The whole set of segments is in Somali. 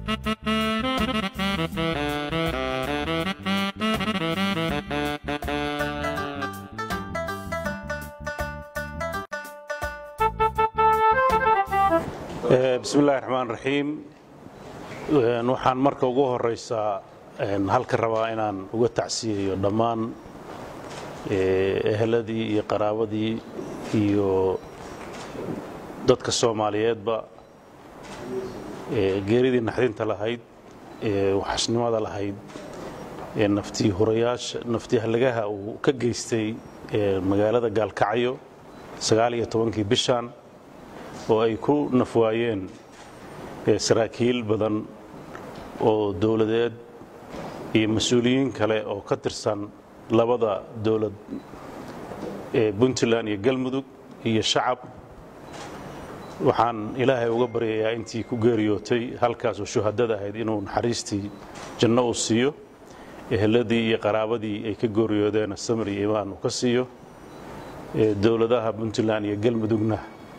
bismi illahi raxmaan raxiim waxaan marka ugu horaysaa halka rabaa inaan uga tacsiyayo dhammaan eheladii iyo qaraabadii iyo dadka soomaaliyeedba geeridii naxdinta lahayd ee waxasnimada lahayd ee naftii hurayaasha naftii hallagaha uu ka geystay magaalada gaalkacyo sagaal iyo tobankii bishan oo ay ku nafwaayeen saraakiil badan oo dowladeed iyo mas-uuliyiin kale oo ka tirsan labada dowlad ee puntland iyo galmudug iyo shacab waxaan ilaahay uga baryayaa intii ku geeriyootay halkaasoo shuhadada ahayd inuu naxariistii janno uu siiyo eheladii iyo qaraabadii ay ka geeriyoodeen samir iyo imaan uu ka siiyo dowladaha puntland iyo galmudugna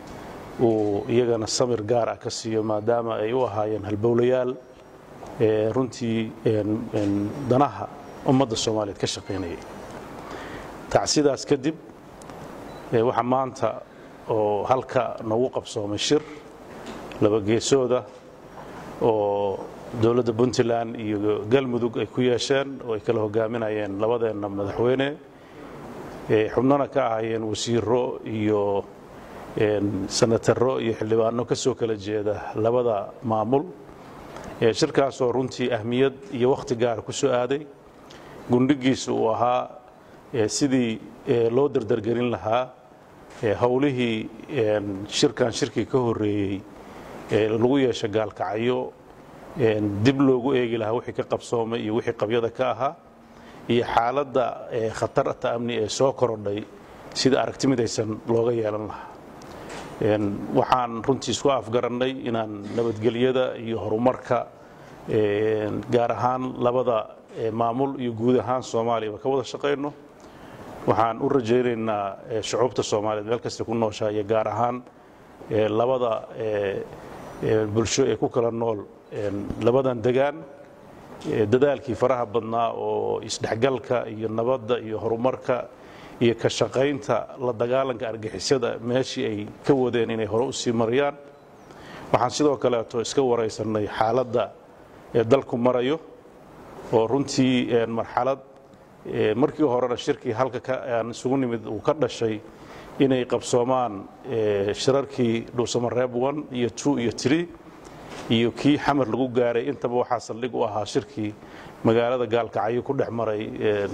uu iyagana samir gaar ah ka siiyo maadaama ay u ahaayeen halbowlayaal runtii danaha ummadda soomaaliyeed ka shaqaynayay tacsidaas kadib waxaa maanta oo halka nagu qabsoomay shir laba geesooda oo dowladda puntland iyo galmudug ay ku yeesheen oo ay kala hogaaminayeen labadeenna madaxweyne xubnona ka ahaayeen wasiiro iyo sanataro iyo xildhibaano ka soo kala jeeda labada maamul shirkaasoo runtii ahmiyad iyo wakhti gaara ku soo aaday gundhigiisa uu ahaa sidii loo dardargelin lahaa howlihii shirkan shirkii ka horreeyey lagu yeesha gaalkacyo dib loogu eegi lahaa wixii ka qabsoomay iyo wixii qabyada ka ahaa iyo xaaladda khatarta amni ee soo korodhay sida aragti midaysan looga yeelan lahaa waxaan runtii isku afgarannay inaan nabadgelyada iyo horumarka gaar ahaan labada maamul iyo guud ahaan soomaaliyaba ka wada shaqayno waxaan u rajaynaynaa shucuubta soomaaliyeed meel kasta ku nooshaa iyo gaar ahaan labada bulsho ee ku kala nool labadan degaan dadaalkii faraha badnaa oo isdhexgalka iyo nabadda iyo horumarka iyo ka shaqaynta la dagaalanka argixisada meeshii ay ka wadeen inay hore u sii mariyaan waxaan sidoo kaleeto iska waraysannay xaaladda ee dalku marayo oo runtii marxalad markii horena shirkii halka aan isugu nimid uu ka dhashay inay qabsoomaan shirarkii dhuusamareeb one iyo two iyo tree iyo kii xamar lagu gaaray intaba waxaa saldhig u ahaa shirkii magaalada gaalkacyo ku dhex maray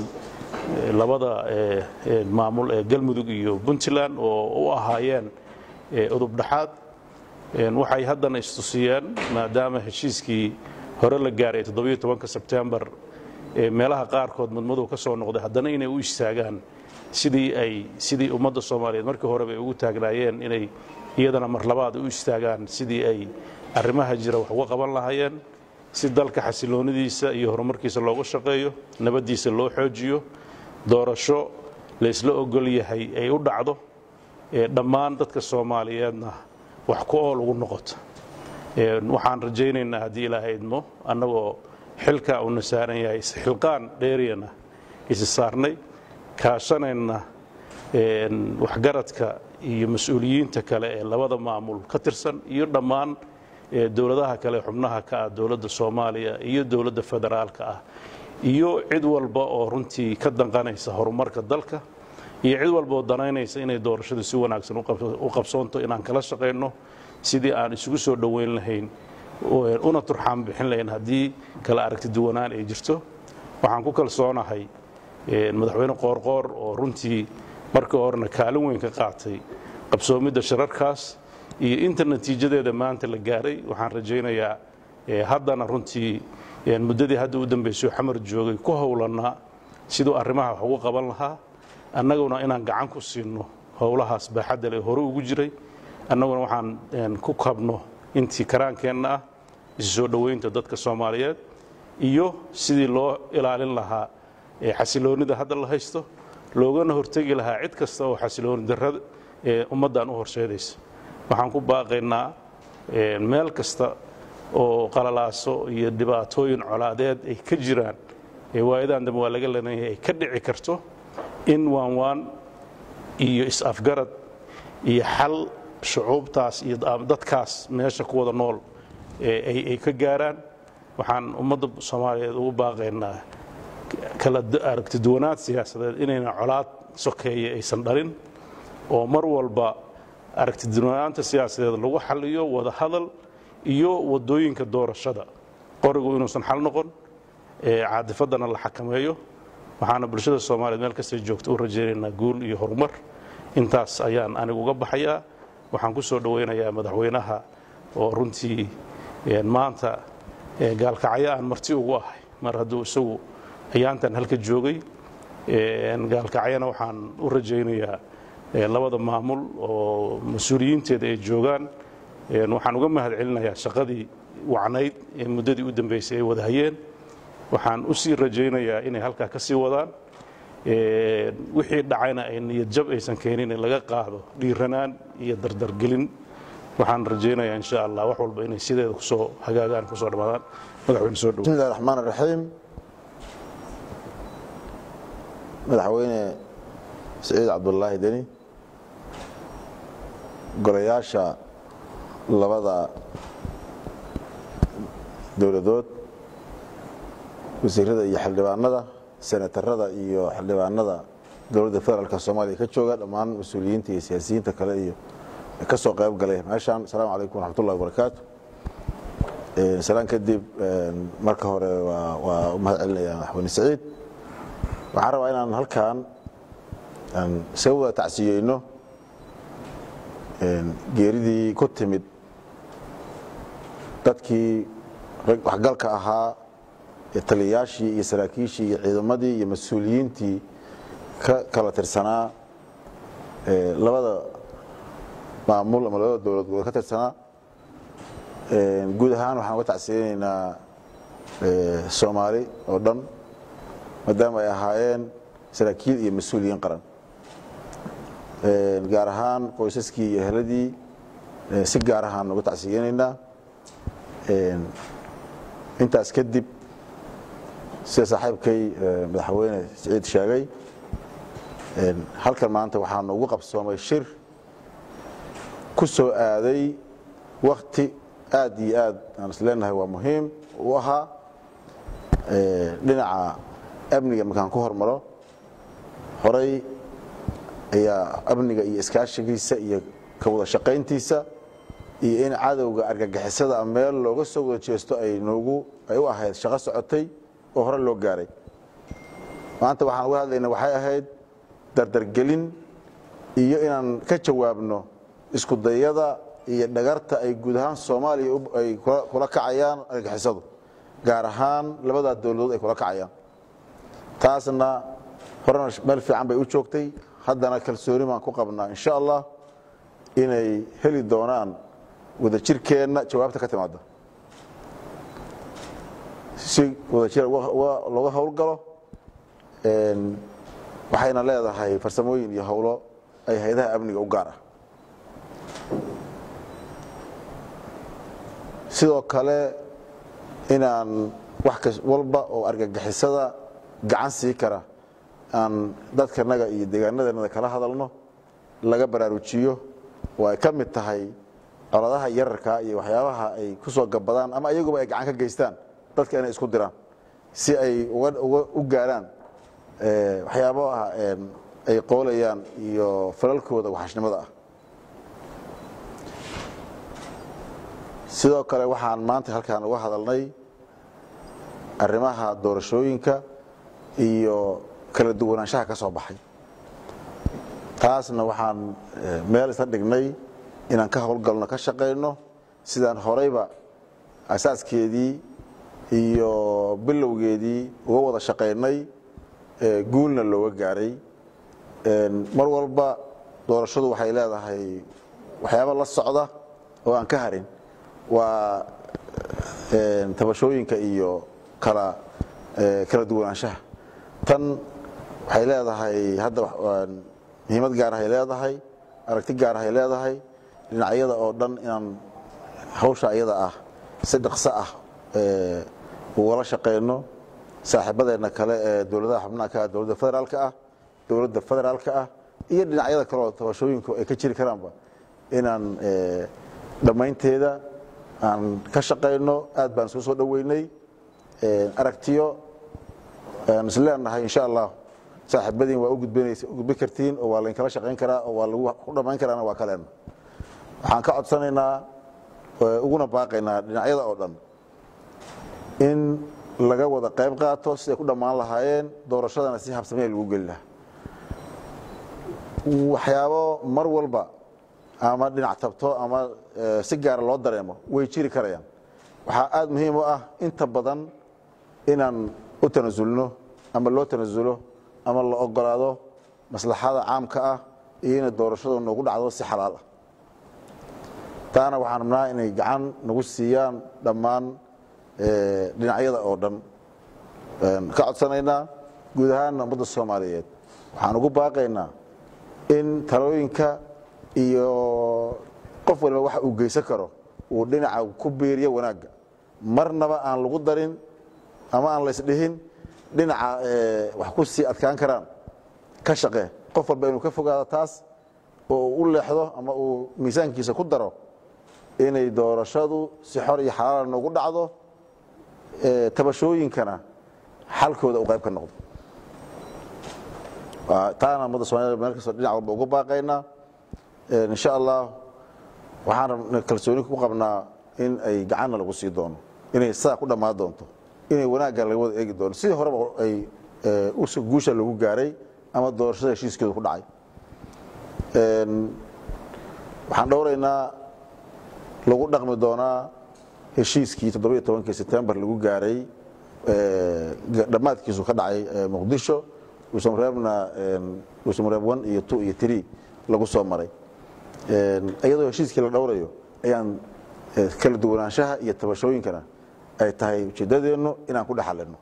labada maamul ee galmudug iyo puntland oo u ahaayeen udubdhaxaad waxay haddana istusiyeen maadaama heshiiskii hore la gaaray sebtembar meelaha qaarkood mudmadow ka soo noqday haddana inay u istaagaan sidii ay sidii ummadda soomaaliyeed markii horeba ay ugu taagnaayeen inay iyadana mar labaad u istaagaan sidii ay arrimaha jira wax uga qaban lahaayeen si dalka xasiloonidiisa iyo horumarkiisa loogu shaqeeyo nabaddiisa loo xoojiyo doorasho laysla ogol yahay ay u dhacdo dhammaan dadka soomaaliyeedna wax ku ool ugu noqoto waxaan rajaynaynaa haddii ilaahay idmo annagoo xilka uuna saaran yahay isxilqaan dheeriyana isi saarnay kaashanayna waxgaradka iyo mas-uuliyiinta kale ee labada maamul ka tirsan iyo dhammaan dowladaha kale xubnaha ka ah dowladda soomaaliya iyo dowladda federaalka ah iyo cid walba oo runtii ka danqanaysa horumarka dalka iyo cid walba oo danaynaysa inay doorashadu si wanaagsan u qabsoonto inaan kala shaqayno sidii aan isugu soo dhoweyn lahayn una turxaan bixin lahayn haddii kala aragti duwanaan ay jirto waxaan ku kalsoonahay madaxweyne qoorqoor oo runtii markii horena kaalin weyn ka qaatay qabsoomidda shirarkaas iyo inta natiijadeeda maanta la gaaray waxaan rajaynayaa haddana runtii muddadii hadda u dambaysay xamar joogay ku howlannaa siduu arrimaha wax ugu qaban lahaa annaguna inaan gacan ku siinno howlahaas baaxadda le hore ugu jiray annaguna waxaan ku kabno intii karaankeenna ah isu soo dhoweynta dadka soomaaliyeed iyo sidii loo ilaalin lahaa xasiloonnida hadda la haysto loogana hortegi lahaa cid kasta oo xasilooni darrada ee ummaddan u horseedaysa waxaan ku baaqaynaa meel kasta oo qalalaaso iyo dhibaatooyin colaadeed ay ka jiraan ee waayadan dambe waa laga lenayahay ay ka dhici karto in waanwaan iyo is-afgarad iyo xal shucuubtaas iyo dadkaas meesha ku wada nool ay ka gaaraan waxaan ummadda soomaaliyeed ugu baaqaynaa kala aragti duwanaad siyaasadeed inayna colaad sokeeye aysan dhalin oo mar walba aragti duwanaanta siyaasadeed lagu xaliyo wada hadal iyo wadooyinka doorashada qorigu inuusan xal noqon caadifaddana la xakameeyo waxaana bulshada soomaaliyeed meel kastay joogto u rajaynaynaa guul iyo horumar intaas ayaan anigu uga baxayaa waxaan ku soo dhowaynayaa madaxweynaha oo runtii maanta gaalkacyo aan marti ugu ahay mar hadduu isagu ayaantan halka joogay gaalkacyana waxaan u rajaynayaa labada maamul oo mas-uuliyiinteeda ay joogaan waxaan uga mahad celinayaa shaqadii wacnayd ee muddadii u dambaysay ay wada hayeen waxaan u sii rajaynayaa inay halkaa ka sii wadaan wixii dhacayna ay niyad jab aysan keenin in laga qaado dhiiranaan iyo dardargelin waxaan rajaynayaa insha allah wax walba inay sideeda kusoo hagaagaan kusoo dhammaadaan madaxweyne soo dhow bismillahi raxmaan raxiim madaxweyne siciid cabdulaahi deni golayaasha labada dowladood wasiirada iyo xildhibaanada senatarada iyo xildhibaanada dowladda federaalk soomaaliya ka jooga dhammaan mas-uuliyiinta iyo siyaasiyiinta kale iyo ka soo qayb galay meeshaan asalaamu calaykum waraxmatullahi wabarakaatu salaan kadib marka hore waa u mahad celinaya madaxweyne siciid waxaan rabaa inaan halkan isaga wada tacsiyeyno geeridii ku timid dadkii waxgalka ahaa taliyayaashii iyo saraakiishii iyo ciidamadii iyo mas-uuliyiintii ka kala tirsanaa labada maamul ama labada dowladood ka tirsanaa guud ahaan waxaan uga tacsiyeynaynaa soomaali oo dhan maadaama ay ahaayeen saraakiil iyo mas-uuliyiin qaran gaar ahaan qoysaskii iyo ehladii si gaar ahaan uga tacsiyeynaynaa intaas kadib sida saaxiibkay madaxweyne siciid sheegay halkan maanta waxaanu ugu qabsoomay shir ku soo aaday wakti aad iyo aad aan is leenahay waa muhiim u ahaa dhinaca amniga markaan ku hormaro horay ayaa amniga iyo iskaashigiisa iyo ka wada shaqayntiisa iyo in cadowga argagixisada meel looga soo wada jeesto ay noogu ay u ahayd shaqo socotay oo hore loo gaaray maanta waxaan uga hadlayna waxay ahayd dardargelin iyo inaan ka jawaabno iskudayada iyo dhagarta ay guud ahaan soomaaliya ay kula kacayaan argagixisadu gaar ahaan labadaa dowladood ay kula kacayaan taasna horena meel fiican bay u joogtay haddana kalsooni baan ku qabnaa insha allah inay heli doonaan wadajirkeenna jawaabta ka timaada si wadajir looga howlgalo waxayna leedahay farsamooyin iyo howlo ay hay-adaha amniga u gaar ah sidoo kale inaan wax walba oo argagixisada gacan sii kara aan dadkanaga iyo deegaanadanada kala hadalno laga baraarujiyo oo ay ka mid tahay coladaha yararka iyo waxyaabaha ay ku soo gabadaan ama iyaguba ay gacan ka geystaan dadka inay isku diraan si ay u gaaraan waxyaabaha ay qoolayaan iyo falalkooda waxashnimada ah sidoo kale waxaan maanta halkaan uga hadalnay arrimaha doorashooyinka iyo kala duwanaanshaha ka soo baxay taasna waxaan meel isla dhignay inaan ka howlgalno ka shaqayno sidaan horeyba asaaskeedii iyo bilowgeedii uga wada shaqaynay guulna looga gaaray mar walba doorashadu waxay leedahay waxyaaba la socda oo aan ka harin waa tabashooyinka iyo kala kala duwanaanshaha tan waxay leedahay hadda muhiimad gaarahay leedahay aragti gaarahay leedahay dhinacyada oo dhan inaan hawsha iyada ah si dhaqso ah ugala shaqayno saaxiibadeenna kale ee dowladaha xubnaha ka ah dowladda federaalka ah dowladda federaalka ah iyo dhinacyada kaleoo tabashooyinku ay ka jiri karaanba inaan dhammaynteeda aan ka shaqayno aad baan isku soo dhoweynay aragtiyo aan is leenahay insha allah saaxiibadiin waa u gudbin kartiin oo waa laynkala shaqayn karaa oo waa lagu ku dhammayn karaana waa kaleenna waxaan ka codsanaynaa uguna baaqaynaa dhinacyada oo dhan in laga wada qayb qaato siday ku dhammaan lahaayeen doorashadana si habsamee lagu geli lahaa waxyaabo mar walba ama dhinac tabto ama si gaara loo dareemo way jiri karayaan waxaa aad muhiim u ah inta badan inaan u tanasulno ama loo tanasulo ama la ogolaado maslaxada caamka ah iyo inay doorashadu noogu dhacdo si xalaal ah taana waxaan rabnaa inay gacan nagu siiyaan dhammaan dhinacyada oo dhan ka codsanaynaa guud ahaanna ummadda soomaaliyeed waxaan ugu baaqaynaa in talooyinka iyo qof waliba waxa uu geysan karo uu dhinaca ku biiriyo wanaagga marnaba aan lagu darin ama aan laysdhihin dhinaca wax ku sii adkaan karaan ka shaqee qof walba inuu ka fogaado taas oo uu u leexdo ama uu miisaankiisa ku daro inay doorashadu si xor iyo xalaala noogu dhacdo tabashooyinkana xalkooda uu qayb ka noqdo taana ummadda somaliyed meel kastoo dhinac walba ugu baaqaynaa insha allah waxaan kalsooni ku qabnaa in ay gacanna lagu sii doono inay saa ku dhammaan doonto inay wanaagga laga wada eegi doono sidii horeba ay guusha lagu gaaray ama doorashada heshiiskeedu ku dhacay waxaan dhowraynaa lagu dhaqmi doonaa heshiiskii toddobiyo tobankii setembar lagu gaaray dhammaadkiisu ka dhacay muqdisho uusamareebna uusamareeb one iyo two iyo three lagu soo maray iyadoo heshiiskii la dhowrayo ayaan kala duwanaanshaha iyo tabashooyinkana ay tahay ujeeddadeennu inaan ku dhexalino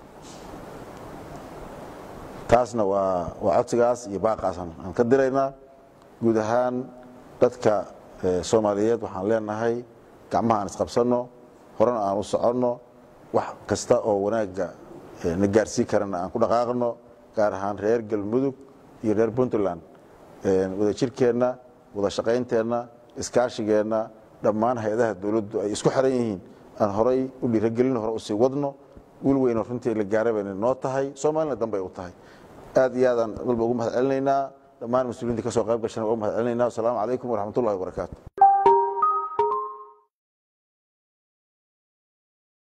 taasna waa waa codsigaas iyo baaqaas aan ka diraynaa guud ahaan dadka soomaaliyeed waxaan leenahay gacmaha aan isqabsanno horena aan u soconno wax kasta oo wanaagga na gaarsiin karana aan ku dhaqaaqno gaar ahaan reer galmudug iyo reer puntland wada jirkeenna wada shaqaynteenna iskaashigeenna dhammaan hay-adaha dowladdu ay isku xiran yihiin aan horay u dhiiragelin hore usii wadno wiil weyno runtii la gaara bayna noo tahay soomaalina danbay u tahay aad iyo aadaan walba ugu mahad celinaynaa dhammaan mas-uuliyiinta ka soo qayb gashana waa u mahad celinaynaa wasalaamu calaykum waraxmat ullahi wabarakaatu